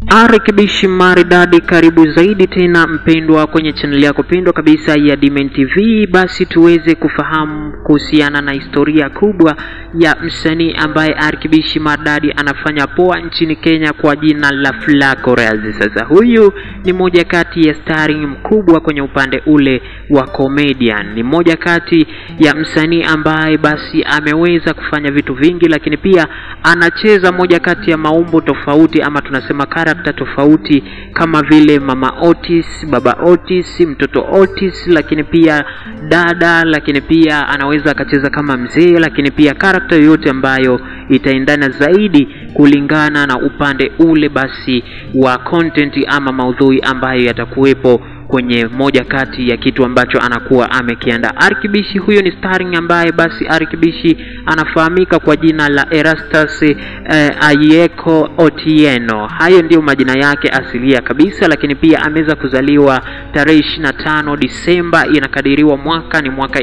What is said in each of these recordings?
Arekebishi maridadi, karibu zaidi tena mpendwa kwenye chaneli yako pendwa kabisa ya Dimen TV. Basi tuweze kufahamu kuhusiana na historia kubwa ya msanii ambaye Arekebishi maridadi anafanya poa nchini Kenya kwa jina la Flaco Raz. Sasa huyu ni moja kati ya starring mkubwa kwenye upande ule wa comedian, ni moja kati ya msanii ambaye basi ameweza kufanya vitu vingi, lakini pia anacheza moja kati ya maumbo tofauti ama tunasema karakta tofauti kama vile mama Otis, baba Otis, mtoto Otis, lakini pia dada, lakini pia anaweza akacheza kama mzee, lakini pia karakta yoyote ambayo itaendana zaidi kulingana na upande ule basi wa content ama maudhui ambayo yatakuwepo kwenye moja kati ya kitu ambacho anakuwa amekiandaa. Arekebishi huyo ni starring ambaye basi Arekebishi anafahamika kwa jina la Erastus eh, Ayeko Otieno. Hayo ndiyo majina yake asilia kabisa, lakini pia ameweza kuzaliwa tarehe 25 Disemba, inakadiriwa mwaka ni mwaka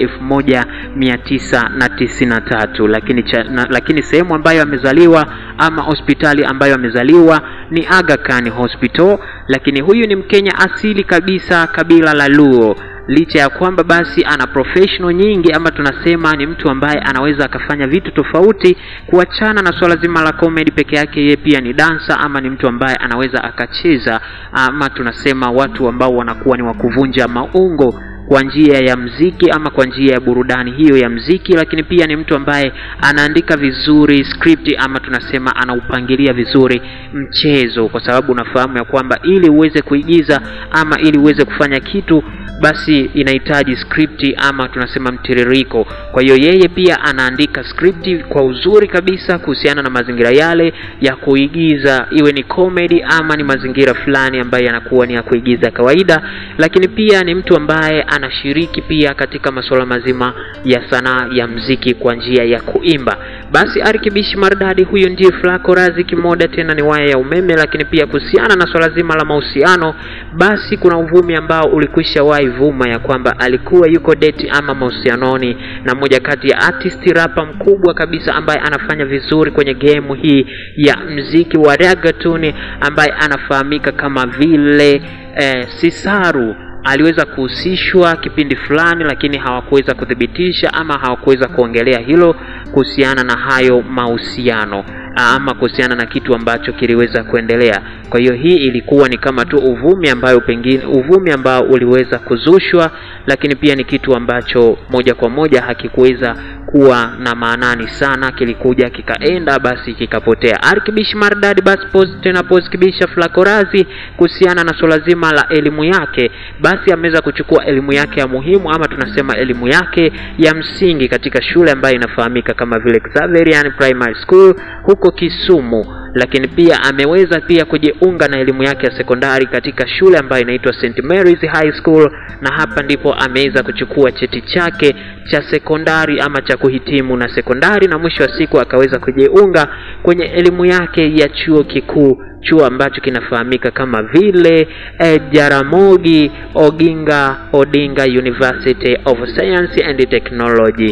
1993, lakini cha, na, lakini sehemu ambayo amezaliwa ama hospitali ambayo amezaliwa ni Aga Khan Hospital, lakini huyu ni Mkenya asili kabisa kabila la Luo licha ya kwamba basi ana professional nyingi ama tunasema ni mtu ambaye anaweza akafanya vitu tofauti kuachana na swala zima la comedy peke yake. Yeye pia ni dansa ama ni mtu ambaye anaweza akacheza ama tunasema watu ambao wanakuwa ni wakuvunja maungo kwa njia ya mziki ama kwa njia ya burudani hiyo ya mziki, lakini pia ni mtu ambaye anaandika vizuri script ama tunasema anaupangilia vizuri mchezo, kwa sababu unafahamu ya kwamba ili uweze kuigiza ama ili uweze kufanya kitu basi inahitaji script ama tunasema mtiririko. Kwa hiyo yeye pia anaandika script kwa uzuri kabisa kuhusiana na mazingira yale ya kuigiza, iwe ni comedy ama ni mazingira fulani ambayo yanakuwa ni ya kuigiza kawaida, lakini pia ni mtu ambaye anashiriki pia katika masuala mazima ya sanaa ya mziki kwa njia ya kuimba. Basi Arekebishi maridadi huyo ndiye Flaco Raz, kimoda tena ni waya ya umeme. Lakini pia kuhusiana na swala zima la mahusiano, basi kuna uvumi ambao ulikwisha wahi vuma ya kwamba alikuwa yuko date ama mahusianoni na moja kati ya artist rapa mkubwa kabisa ambaye anafanya vizuri kwenye game hii ya mziki wa reggaeton ambaye anafahamika kama vile eh, Sisaru aliweza kuhusishwa kipindi fulani, lakini hawakuweza kuthibitisha ama hawakuweza kuongelea hilo kuhusiana na hayo mahusiano ama kuhusiana na kitu ambacho kiliweza kuendelea. Kwa hiyo hii ilikuwa ni kama tu uvumi ambayo pengine uvumi ambao uliweza kuzushwa, lakini pia ni kitu ambacho moja kwa moja hakikuweza kuwa na maanani sana, kilikuja kikaenda basi kikapotea. Arekebishi maridadi basi pose tena pose kibisha Flaco Raz kuhusiana na swala zima la elimu yake, basi ameweza kuchukua elimu yake ya muhimu ama tunasema elimu yake ya msingi katika shule ambayo inafahamika kama vile Xaverian Primary School huko Kisumu, lakini pia ameweza pia kujiunga na elimu yake ya sekondari katika shule ambayo inaitwa St Mary's High School, na hapa ndipo ameweza kuchukua cheti chake cha sekondari ama cha kuhitimu na sekondari, na mwisho wa siku akaweza kujiunga kwenye elimu yake ya chuo kikuu chuo ambacho kinafahamika kama vile eh, Jaramogi Oginga Odinga University of Science and Technology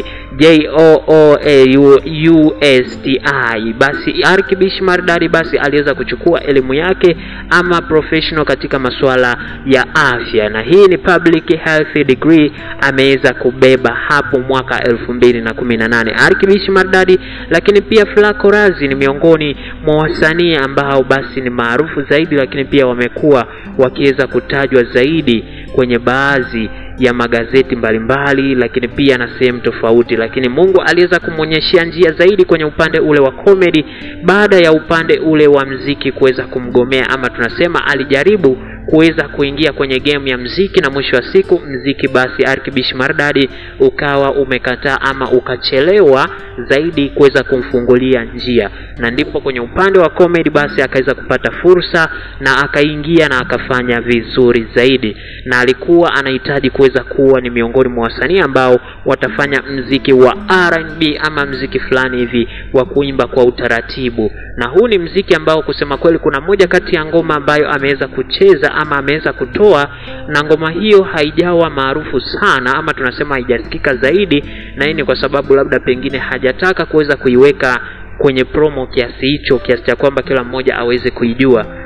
JOOAUSTI. Basi Arekebishi maridadi basi aliweza kuchukua elimu yake ama professional katika masuala ya afya, na hii ni public health degree ameweza kubeba hapo mwaka elfu mbili na kumi na nane Arekebishi maridadi. Lakini pia Flaco Raz ni miongoni mwa wasanii ambao basi ni maarufu zaidi, lakini pia wamekuwa wakiweza kutajwa zaidi kwenye baadhi ya magazeti mbalimbali mbali, lakini pia na sehemu tofauti, lakini Mungu aliweza kumwonyeshea njia zaidi kwenye upande ule wa comedy baada ya upande ule wa mziki kuweza kumgomea, ama tunasema alijaribu kuweza kuingia kwenye game ya mziki na mwisho wa siku mziki basi Arekebishi maridadi ukawa umekataa ama ukachelewa zaidi kuweza kumfungulia njia, na ndipo kwenye upande wa comedy basi akaweza kupata fursa na akaingia na akafanya vizuri zaidi, na alikuwa anahitaji kuweza kuwa ni miongoni mwa wasanii ambao watafanya mziki wa R&B ama mziki fulani hivi wa kuimba kwa utaratibu, na huu ni mziki ambao kusema kweli kuna moja kati ya ngoma ambayo ameweza kucheza ama ameweza kutoa, na ngoma hiyo haijawa maarufu sana ama tunasema haijasikika zaidi, na hii ni kwa sababu labda pengine hajataka kuweza kuiweka kwenye promo kiasi hicho, kiasi cha kwamba kila mmoja aweze kuijua,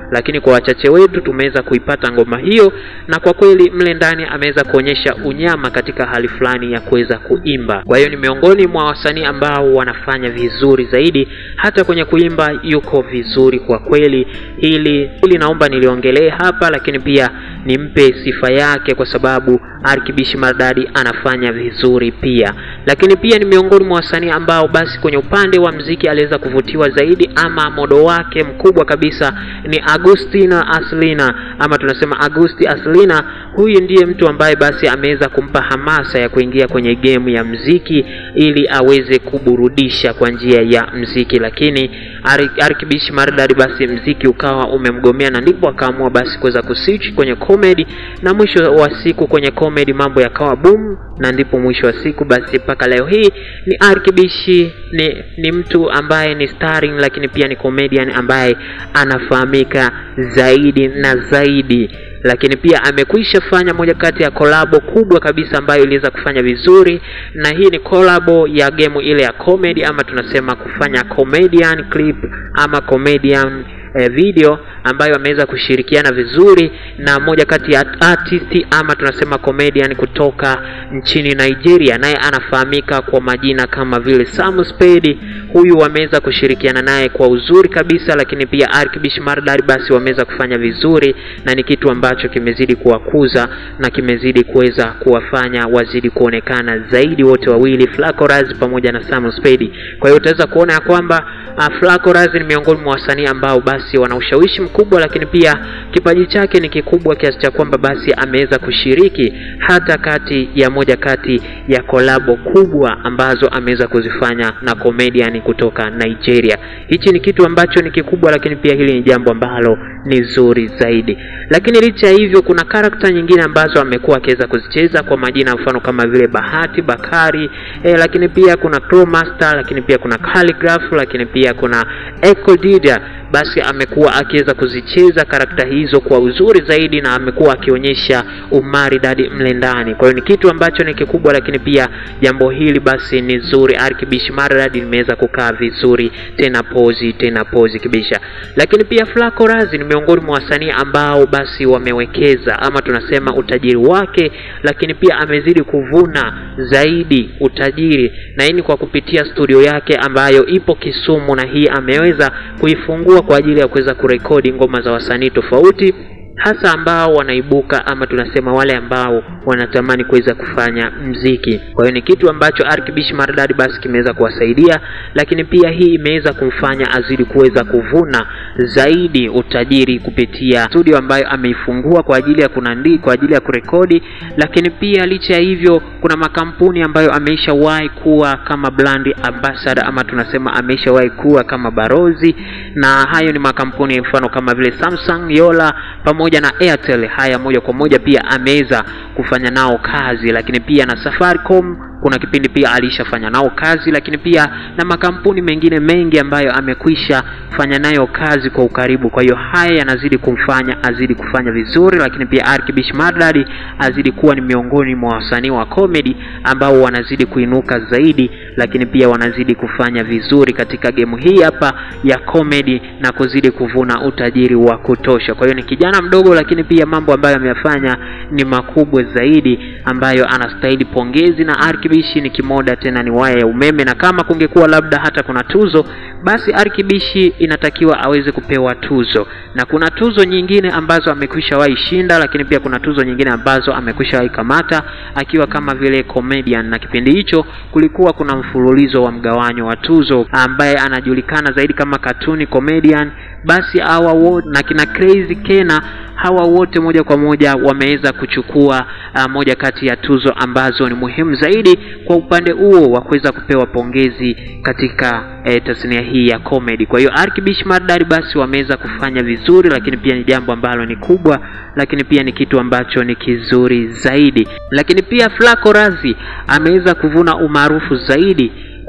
lakini kwa wachache wetu tumeweza kuipata ngoma hiyo, na kwa kweli mle ndani ameweza kuonyesha unyama katika hali fulani ya kuweza kuimba. Kwa hiyo ni miongoni mwa wasanii ambao wanafanya vizuri zaidi, hata kwenye kuimba yuko vizuri kwa kweli. Hili hili naomba niliongelee hapa, lakini pia nimpe sifa yake kwa sababu Arkibishi Maridadi anafanya vizuri pia, lakini pia ni miongoni mwa wasanii ambao basi kwenye upande wa mziki aliweza kuvutiwa zaidi, ama modo wake mkubwa kabisa ni Agustina Aslina, ama tunasema Agusti Aslina. Huyu ndiye mtu ambaye basi ameweza kumpa hamasa ya kuingia kwenye game ya mziki ili aweze kuburudisha kwa njia ya mziki, lakini Arkibishi Maridadi basi mziki ukawa umemgomea, na ndipo akaamua basi kuweza kuswitch kwenye comedy, na mwisho wa siku kwenye comedy mambo yakawa boom, na ndipo mwisho wa siku basi mpaka leo hii ni Arkibishi ni, ni mtu ambaye ni starring, lakini pia ni comedian ambaye anafahamika zaidi na zaidi lakini pia amekwisha fanya moja kati ya kolabo kubwa kabisa ambayo iliweza kufanya vizuri, na hii ni kolabo ya gemu ile ya comedy, ama tunasema kufanya comedian clip ama comedian eh, video ambayo ameweza kushirikiana vizuri na moja kati ya artist ama tunasema comedian kutoka nchini Nigeria, naye anafahamika kwa majina kama vile Sam Spade. Huyu wameweza kushirikiana naye kwa uzuri kabisa, lakini pia Arkibish Maridadi basi wameweza kufanya vizuri, na ni kitu ambacho kimezidi kuwakuza na kimezidi kuweza kuwafanya wazidi kuonekana zaidi wote wawili, Flaco Raz pamoja na Sam Spade. Kwa hiyo utaweza kuona ya kwamba uh, Flaco Raz ni miongoni mwa wasanii ambao basi wana ushawishi mkubwa, lakini pia kipaji chake ni kikubwa kiasi cha kwamba basi ameweza kushiriki hata kati ya moja kati ya kolabo kubwa ambazo ameweza kuzifanya na comedian kutoka Nigeria. Hichi ni kitu ambacho ni kikubwa, lakini pia hili ni jambo ambalo ni zuri zaidi. Lakini licha ya hivyo, kuna karakta nyingine ambazo amekuwa akiweza kuzicheza kwa majina mfano kama vile Bahati Bakari eh, lakini pia kuna Crowmaster, lakini pia kuna Calligraph, lakini pia kuna Echo Dida basi amekuwa akiweza kuzicheza karakta hizo kwa uzuri zaidi na amekuwa akionyesha umaridadi mle ndani. Kwa hiyo ni kitu ambacho ni kikubwa, lakini pia jambo hili basi ni zuri. Arkibish Maridadi limeweza kukaa vizuri, tena pozi tena pozi kibisha. Lakini pia Flaco Raz ni miongoni mwa wasanii ambao basi wamewekeza ama tunasema utajiri wake, lakini pia amezidi kuvuna zaidi utajiri, na hii ni kwa kupitia studio yake ambayo ipo Kisumu, na hii ameweza kuifungua kwa ajili ya kuweza kurekodi ngoma za wasanii tofauti hasa ambao wanaibuka ama tunasema wale ambao wanatamani kuweza kufanya mziki. Kwa hiyo ni kitu ambacho Arkibish Maridadi basi kimeweza kuwasaidia, lakini pia hii imeweza kumfanya azidi kuweza kuvuna zaidi utajiri kupitia studio ambayo ameifungua kwa ajili ya kunandi, kwa ajili ya kurekodi. Lakini pia licha ya hivyo, kuna makampuni ambayo ameishawahi kuwa kama brand ambassador ama tunasema ameishawahi kuwa kama barozi, na hayo ni makampuni mfano kama vile Samsung, Yola pamoja na Airtel. Haya moja kwa moja pia ameweza kufanya nao kazi, lakini pia na Safaricom kuna kipindi pia alishafanya nao kazi, lakini pia na makampuni mengine mengi ambayo amekwisha fanya nayo kazi kwa ukaribu. Kwa hiyo haya yanazidi kumfanya azidi kufanya vizuri, lakini pia Arkibish Maridadi azidi kuwa ni miongoni mwa wasanii wa comedy ambao wanazidi kuinuka zaidi, lakini pia wanazidi kufanya vizuri katika gemu hii hapa ya comedy na kuzidi kuvuna utajiri wa kutosha. Kwa hiyo ni kijana mdogo, lakini pia mambo ambayo ameyafanya ni makubwa zaidi ambayo anastahili pongezi na Arkibishi ni kimoda tena ni waya ya umeme, na kama kungekuwa labda hata kuna tuzo, basi Arkibishi inatakiwa aweze kupewa tuzo, na kuna tuzo nyingine ambazo amekwisha wahi shinda, lakini pia kuna tuzo nyingine ambazo amekwisha wahi kamata akiwa kama vile comedian, na kipindi hicho kulikuwa kuna mfululizo wa mgawanyo wa tuzo ambaye anajulikana zaidi kama cartoon comedian. Basi hawa wote na kina Crazy Kena hawa wote moja kwa moja wameweza kuchukua uh, moja kati ya tuzo ambazo ni muhimu zaidi kwa upande huo wa kuweza kupewa pongezi katika eh, tasnia hii ya comedy. Kwa hiyo Arkibish Maridadi basi wameweza kufanya vizuri, lakini pia ni jambo ambalo ni kubwa, lakini pia ni kitu ambacho ni kizuri zaidi. Lakini pia Flaco Razi ameweza kuvuna umaarufu zaidi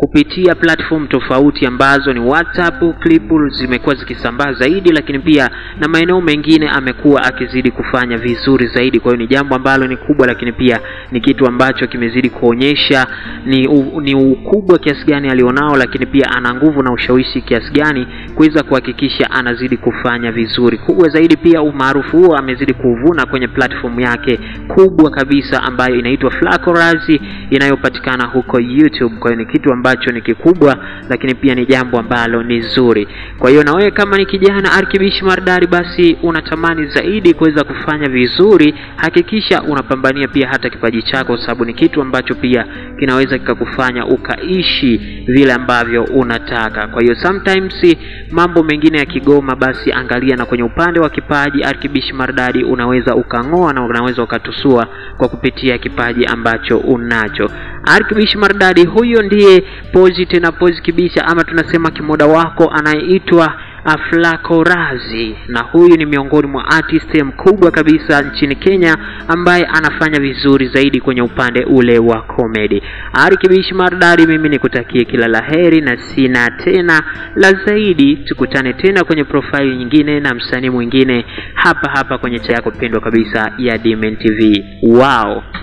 kupitia platform tofauti ambazo ni WhatsApp, clip zimekuwa zikisambaa zaidi, lakini pia na maeneo mengine amekuwa akizidi kufanya vizuri zaidi. Kwa hiyo ni jambo ambalo ni kubwa, lakini pia ni kitu ambacho kimezidi kuonyesha ni, u, ni ukubwa kiasi gani alionao, lakini pia ana nguvu na ushawishi kiasi gani kuweza kuhakikisha anazidi kufanya vizuri. Kubwa zaidi pia umaarufu huo amezidi kuvuna kwenye platform yake kubwa kabisa ambayo inaitwa Flacorazi inayopatikana huko YouTube. Kwa hiyo ni kitu ambacho ni kikubwa, lakini pia ni jambo ambalo ni zuri. Kwa hiyo na wewe kama ni kijana Arkibish Mardari, basi unatamani zaidi kuweza kufanya vizuri, hakikisha unapambania pia hata kipaji chako, sababu ni kitu ambacho pia kinaweza kikakufanya ukaishi vile ambavyo unataka. Kwa hiyo sometimes mambo mengine ya kigoma, basi angalia na kwenye upande wa kipaji Arkibish Mardadi unaweza ukang'oa na unaweza ukatusua kwa kupitia kipaji ambacho unacho. Arkibish Mardadi huyo ndiye pozi tena pozi kibisha, ama tunasema kimoda wako anayeitwa Flacorazi, na huyu ni miongoni mwa artist mkubwa kabisa nchini Kenya ambaye anafanya vizuri zaidi kwenye upande ule wa comedy. Arkibish Mardadi, mimi nikutakie kila laheri na sina tena la zaidi. Tukutane tena kwenye profile nyingine na msanii mwingine hapa hapa kwenye cha yako pendwa kabisa ya Dmen TV. Wow.